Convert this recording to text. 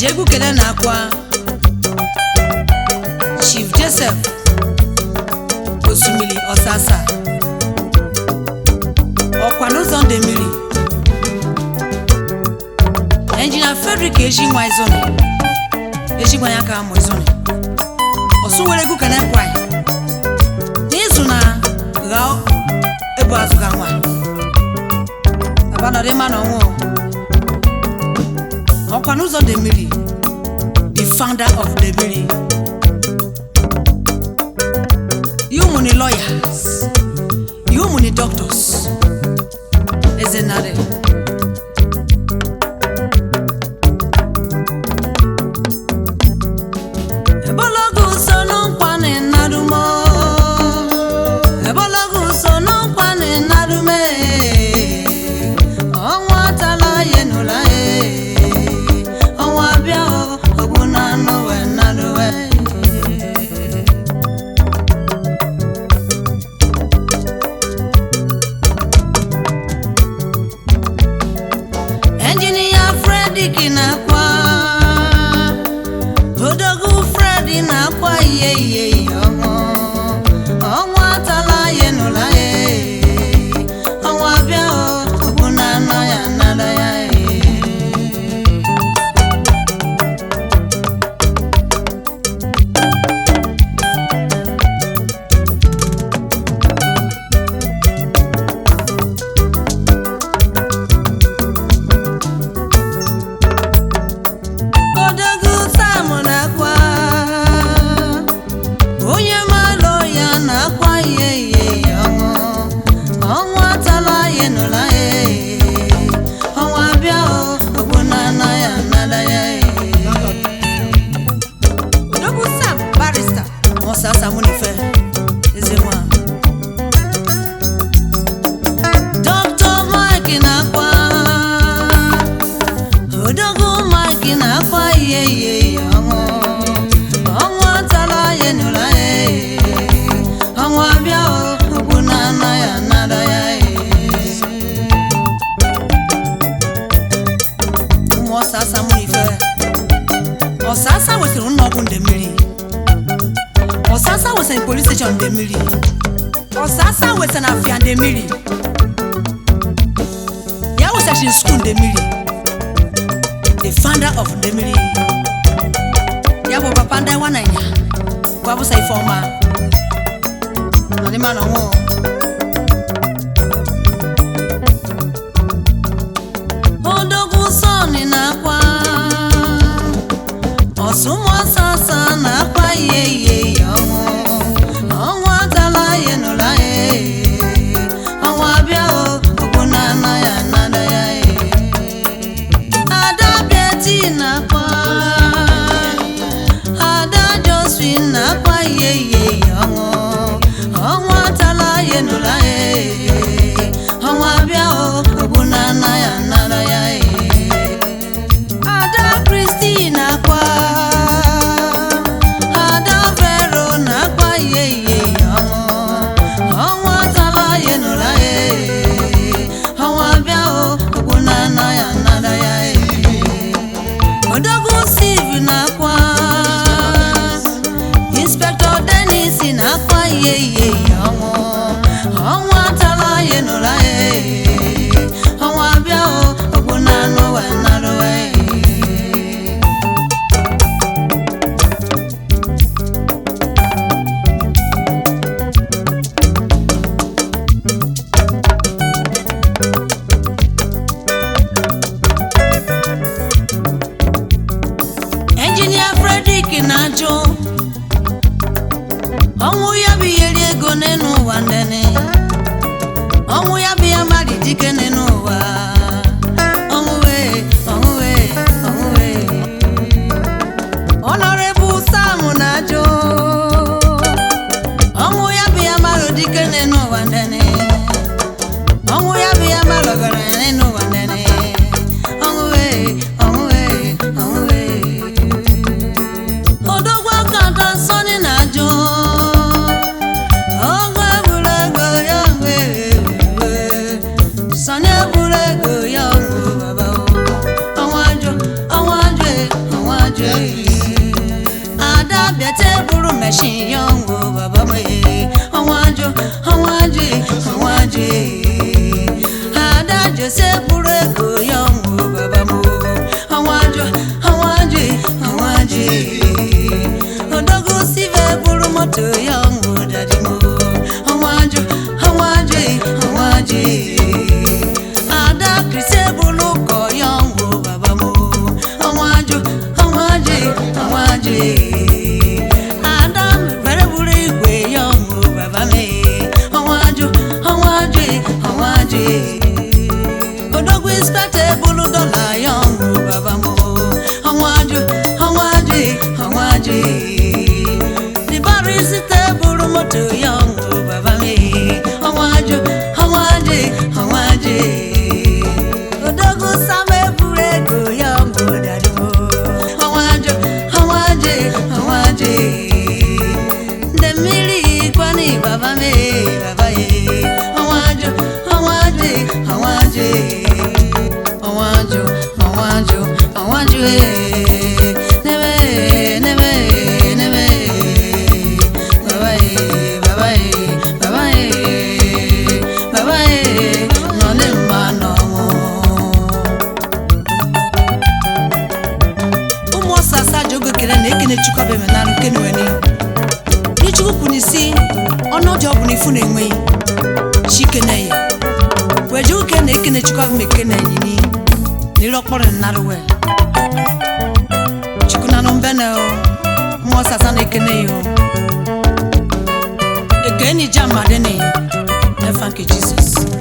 ji egwu kele na akwa chief joseph osimiri ọsasa ọkwa n'ụzọ ndị mmiri engineer frederick ejinwa izoni ejinwa ya ka amụ izoni ọsụ were egwu kele kwa n'izu na gha ebu azụ ga nwa abanọdị mma na ọnwụ ọkwa n'ụzọ dị mmiri the founder of the mmiri you muni lawyers you muni doctors ezenare ebologo so n'ụkwanị nadumo ebologo so n'ụkwanị nadume ọnwa atala ya nụla ya ọnwa bịa ogbu na anụ wee naduwe enjinia Fredrick na-akwa odogwu Fredi na-akwa ihe ihe ihe ọnwụ ọnwa atala ya nụla ya ọnwa bịa ogbu na anọ ya nada ya odogwu Sam na-akwa onye malụ ya na-akwa ihe ihe ihe ọnwụ ọnwa atala ya nụla ya ọnwa bịa ogbu na anọ ya nada ya odogwu Sam barista Musa Samunife Ezenwa Dr. Mike na-akwa odogwu Mike na-akwa ihe ihe ihe ọnwụ ọnwụ atala ya nụla ya ọnwụ abịa ogbu na ana ya nada ya ụmụ ọsasa mụrụ ife ọsasa wesịrị ụlọ ọgwụ nde mmiri ọsasa wesịrị polis steshọn nde mmiri ọsasa wesịrị afịa nde mmiri ya wesịrị skuul nde mmiri the founder of Ndemiri. Ya bụ papa ndị nwa Naija gwa bụsa Ifeọma ọdịma na ọnwụ odogwu sọni na-akwa ọsụmọsasa na-akwa ihe ihe ihe ọnwụ ọnwụ atala ya nụla ya ọnwụ abịa okwu na ana ya nada ya ada beti na-akwa ada josephine na-akwa ihe ihe ihe ọnwụ ọnwụ atala ya nụla ya ọnwụ abịa okwu na ana ya nada ya ada kristi na-akwa ada vero na-akwa ihe ihe ihe ọnwụ ọnwụ atala ya nụla ya ọnwụ abịa okwu na ana ya nada ya odogwu sivi na-akwa inspektọ denis na-akwa ihe ihe ihe ọnwụ ọnwụ atala ya nụla ya ọnwụ abịa okwu na anụ wee narụ ya enjinia Fredrick na-ajụ ọnwụ ya bụ ihe ri ego n'elu ụwa ndene ọnwụ ya bụ ya mmadụ dike n'elu ụwa ọnwụ wee ọnwụ wee ọnwụ wee Honorable Sam na-ajụ ọnwụ ya bụ ya mmadụ dike n'elu ụwa ndene ọnwụ ya bụ ya mmadụ ọgaranya n'elu ụwa ndene ọnwụ wee ọnwụ wee ọnwụ wee odogwu aka atọ sọni na-ajụ ọgụ egburu ego ya mgbe sọni egburu ego ya ọgụ baba o. ọnwa ajụ ọnwa ajụ e, ọnwa jose bụrụ ego ya ọnwụ baba m ọnwa ajọ ọnwa ajọ ọnwa ajọ odogo sive bụrụ moto ya ọnwụ dadi m ọnwa ajọ ọnwa ajọ ọnwa ajọ ada krisi bụrụ ụkọ ya ọnwụ baba m ọnwa ajọ ọnwa ajọ ọnwa ajọ ada mere bụrụ igwe ya ọnwụ baba m ọnwa ajọ ọnwa ajọ ọnwa ajọ odogwu inspector ebulu dọla ya ọnwụ baba m ọnwa ajọ ọnwa ajọ ọnwa ajọ dibara isite bụrụ moto ya ọnwụ baba m ọnwa ajọ ọnwa ajọ ọnwa ajọ odogwu sama eburu ego ya ọnwụ dadi m ọnwa ajọ ọnwa ajọ ọnwa ajọ ndị mmiri kwani baba m baba ye ọnwa ajọ ọnwa ajọ ọnwa ajọ ọnwa ajọ ọnwa ajọ ọnwa ajọ nebe nebe nebe baba ye baba ye baba ye baba ye nọ ne mma n'ọnwụ ụmụ ọsasa ji oge kere na ekene chukwu abịa menarụ nke nuweni n'echukwu kwuru isi ọnọdụ ọ bụla ifu na-enweghị chikene ya wee ji oge na ekene chukwu abịa mekene enyi n'iru ọkpọrọ nnarụ wee chukwu na nụ mbene o ụmụ ọsasa na ekene ya o ekene ija mmadụ na efa nke jizọs